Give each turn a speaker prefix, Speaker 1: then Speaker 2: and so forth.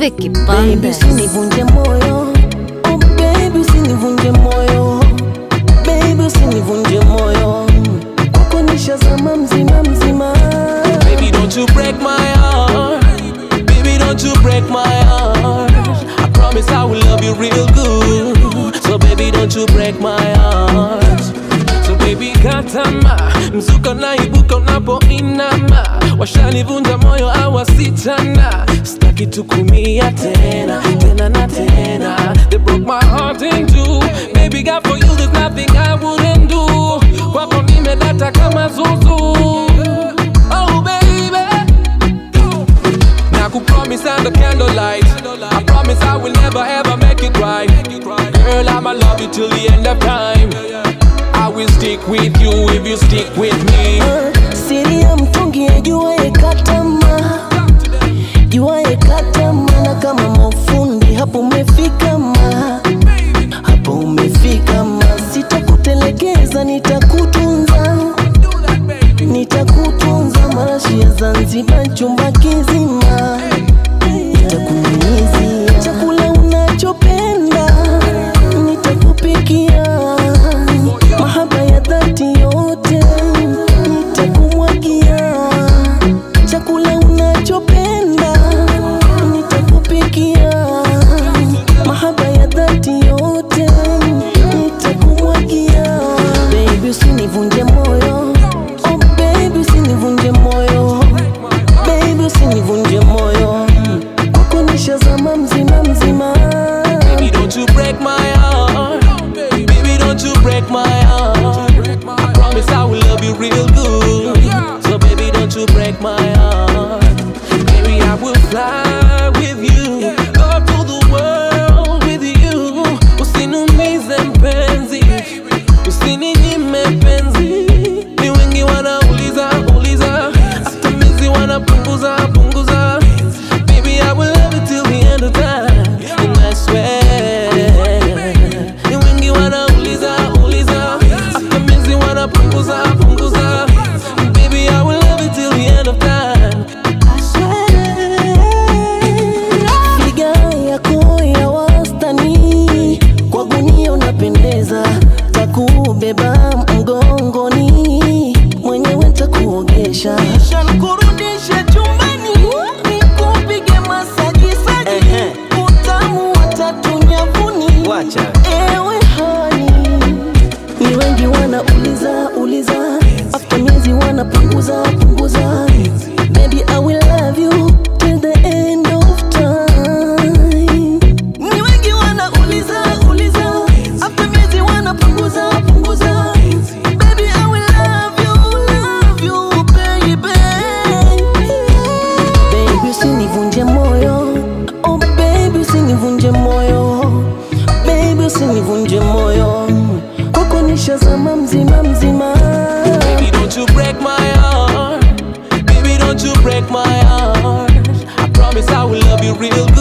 Speaker 1: Vicky
Speaker 2: Baby,
Speaker 1: Bandes.
Speaker 2: usinivunje moyo oh baby, usinivunje moyo baby, usinivunje moyo kwako nishazama mzima mzima.
Speaker 3: Baby, don't you break my heart. Baby, don't you break my heart. I promise I will love you real good. So, baby, don't you break my heart. So, baby, katama mzuka naibuka unapoinama, washanivunja moyo awasichana, sitaki tukumia tena tena na tena. They broke my heart in two. Baby, God, for you there's nothing I wouldn't do. Kwako nimedata kama zuzu. Oh baby, now could promise under candlelight. I promise I will never ever make it right. Girl, I'ma love you till the end of time. I will stick with you if you stick with me.
Speaker 2: Siri ya mtungi ajuaye katama, juaye katama, na kama mafundi hapo umefika ma, hapo umefika ma, sitakutelekeza, nitakutunza, nitakutunza, marashi ya Zanzibar, chumba kizima, nitakunyunyizia chakula unachopenda, nitakupikia mahaba ya dhati yote, nitakumwagia chakula unachopenda, nitakupikia mahaba ya dhati yote, nitakumwagia. Baby, usinivunje moyo, oh baby, usinivunje moyo, baby, usinivunje moyo, kwako nishazama mzima mzima.
Speaker 3: Baby, don't you break my heart. Baby, don't you break my heart. I promise I will love you real good. So, baby, don't you break my heart. Baby, I will fly with you. Go to the world with you. Usiniumize mpenzi. Usininyime penzi. Ni wengi wanauliza, uliza. Hata mizi wanapunguza, punguza. Baby, I will love you till the end of time. And I swear. Ni wengi wanauliza, uliza. Hata mizi wanapunguza, punguza. Baby, I will love you till the end of time.
Speaker 2: Figa yako ya wastani, kwa gunia unapendeza, takubeba mgongoni, mwenyewe takuogesha, kisha nikurudishe chumbani, nikupige masaji saji, utamu wa tatu nyavuni,
Speaker 4: Wacha.
Speaker 2: ewe hani ni wengi wanauliza uliza, after miezi wanapunguza punguza. Baby, I will love you till the end of time. Ni wengi wanauliza uliza, after miezi wanapunguza punguza. Baby, I will love you, love you, baby. Baby, usinivunje moyo, oh baby, usinivunje moyo, baby, usinivunje moyo, kwako nishazama mzima mzima.
Speaker 3: Baby, don't you break my heart. Baby, don't you break my heart. I promise I will love you real